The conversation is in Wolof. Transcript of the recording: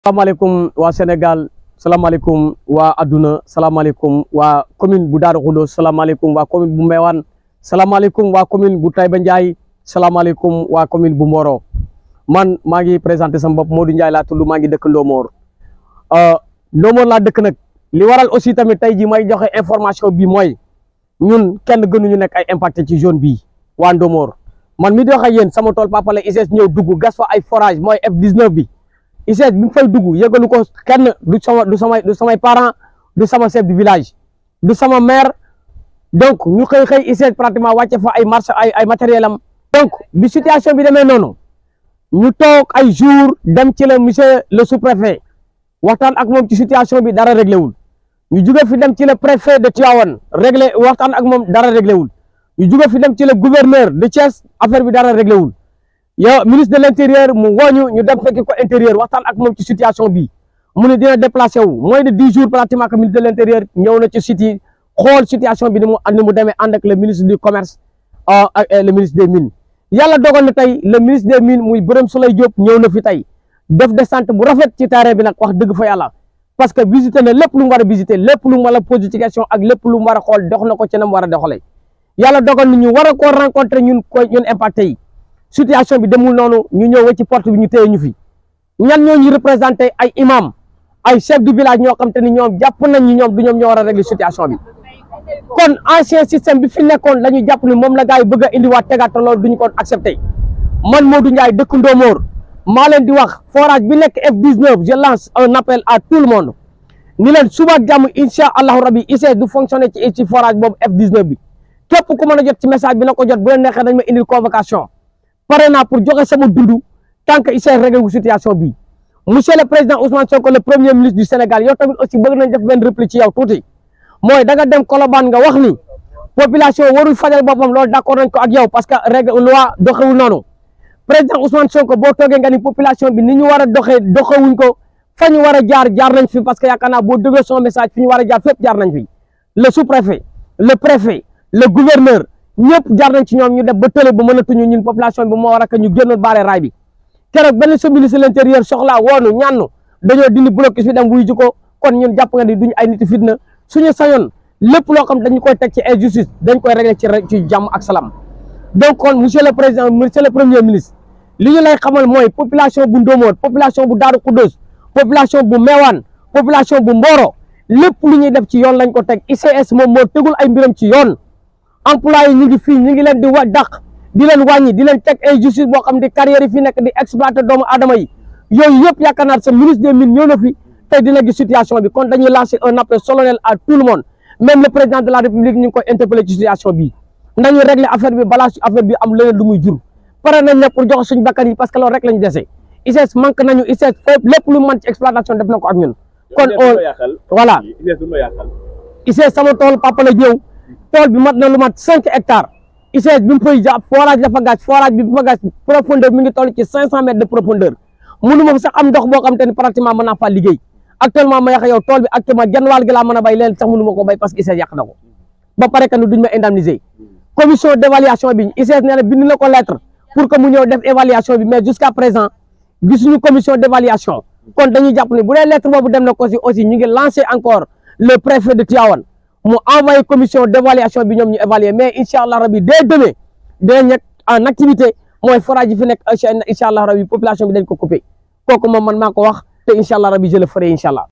salaamaaleykum waa Sénégal salaamaaleykum waa adduna salaamaaleykum waa commune bu Darou Khoudoss salaamaaleykum waa commune bu Mbéwane salaamaaleykum waa commune bu Taïba Ndiaye salaamaaleykum waa commune bu Mboro man maa ngi présenté sama bopp Modou Ndiaye laa tudd maa ngi dëkk Ndomor Ndomor laa dëkk nag li waral aussi tamit tey jii may joxe information bi mooy ñun kenn gënuñu nekk ay impacté ci zone bii waa Ndomor man mi di wax ak yéen sama tool Papa la ICS ñëw dugg gas fa ay forage mooy F19 bi ICS bi mu fay dugg yëgalu ko kenn du sama du samay du samay parents du sama chef du village du sama maire donc ñu xëy xëy ICS pratiquement wàcce fa ay marché ay ay matériel am donc bi situation bi demee noonu ñu toog ay jours dem ci la monsieur le sous-préfet waxtaan ak moom ci situation bi dara réglé wul ñu jóge fi dem ci le préfet de Tivaouane réglé waxtaan ak moom dara réglé wul ñu jóge fi dem ci le gouverneur de Thiès affaire bi dara réglé wul yow ministre de l' intérieur mu wooñu ñu dem fekki ko intérieur waxtaan ak moom ci situation bi mu ne dina déplacé wu moins de dix jours pratiquement que ministre de l' intérieur ñëw na ci site yi xool situation bi ni mu ni mu demee ànd ak le ministre du commerce ak le ministre des mines yàlla dogal na tey le ministre des mines muy Birame Souleye Diop ñëw na fi tey def descente bu rafet ci terrain bi nag wax dëgg fa yàlla parce que visité na lépp lu mu war a visité lépp lu mu war a posé ci question ak lépp lu mu war a xool dox na ko ci na mu war a doxalee yàlla dogal na ñu war a koo rencontré ñun ko ñun impacté yi situation bi demul noonu ñu ñëw ci porte bi ñu téye ñu fi ñan ñoo ñu représenté ay imam ay chef du village ñoo xam te ni ñoom jàpp nañ ñi ñoom du ñoom ñoo war a régler situation bi kon ancien système bi fi nekkoon la ñu jàpp ni moom la gars yi bëgg a indiwaat tegaat loolu duñu ko accepté man Modou Ndiaye dëkk Ndomor maa leen di wax forage bi nekk F19 je lance un appel à tout le monde ni leen suba jàmm incha allahu rabi ICS du fonctionner ci ci forage boobu F19 bi képp ku mën a jot ci message bi na ko jot bu leen neexee dañ ma indil convocation pare naa pour joxe sama dund tant que ICS réglé wu situation bi monsieur le président Ousmane Sonko le premier ministre du Sénégal yow tamit aussi bëgg nañ def benn réplique ci yow tuuti mooy da nga dem Colobane nga wax ni population warul fajal boppam loolu d' accord nañ ko ak yow parce que règle loi doxewul noonu président Ousmane Sonko boo toogee nga ni population bi ni ñu war a doxee doxewuñ ko fa ñu war a jaar jaar nañ fi parce que yaakaar naa boo déggee son message fi ñu war a jaar fépp jaar nañ fi le sous-préfet le préfet le gouverneur ñëpp jaar nañ ci ñoom ñu def ba tële ba mënatuñu ñun population bi moo war a ñu génnoon baare raay bi keroog benn sa ministre de l'intérieur soxlaa woonu ñaanu dañoo dindi blocus bi dem wuy ji ko kon ñun jàpp nga ni duñu ay nit fitna suñu sañoon lépp loo xam dañu koy teg ci injustice dañ koy régler ci ci jàmm ak salaam donc kon monsieur le président monsieur le premier ministre li ñu lay xamal mooy population bu Ndomor population bu Darou Khoudoss population bu Mbéwane population bu Mboro lépp lu ñuy def ci yoon lañ ko teg ICS moom moo tegul ay mbiram ci yoon employé yi ñu ngi fii ñu ngi leen di wa dàq di leen wàññi di leen teg injustice boo xam di carrière yi fi nekk di exploiter doomu aadama yi yooyu yëpp yaakaar naa sa ministre des mines ñëw na fi tey dina gis situation bi kon dañuy lancer un appel solennel à tout le monde même le président de la république ñu ngi koy interpeller ci situation bi nañu régler affaire bi balaa affaire bi am leneen lu muy jur pare nañ ne pour jox suñu bakkan yi parce que loolu rek lañu dese ICS manque nañu ICS fépp lépp lu mën ci exploitation def na ko ak ñun kon voilà ICS sama tool papa la ñëw tool bi mat na lu mat cinq hectares ICS bi mu fay jàpp forage dafa gas forage bi bu fa gas profondeur mi ngi toll ci cinq cent mètres de profondeur mënu ma fa sax am ndox boo xam te ne pratiquement mën naa faa liggéey actuellement ma yàq yow tool bi actuellement genn wàll gi laa mën a bay leen sax mënu ma ko bay parce que ICS yàq na ko ba pare que ni duñ ma indemniser commission d' évaluation bi ICS nee na bind na ko lettre pour que mu ñëw def évaluation bi mais jusqu'à présent gisuñu commission d' évaluation kon dañuy jàpp ne bu dee lettre boobu dem na ko si aussi ñu ngi lancé encore le préfet de Tivaouane mu envoyé commission d' évaluation bi ñoom ñu évaluer mais incha allah rabi dès demain dinañ nekk en activité mooy forage yi fi nekk incha allah rabi population bi dañ ko coupé kooku moom man maa ko wax te incha allah rabi je le ferai incha allah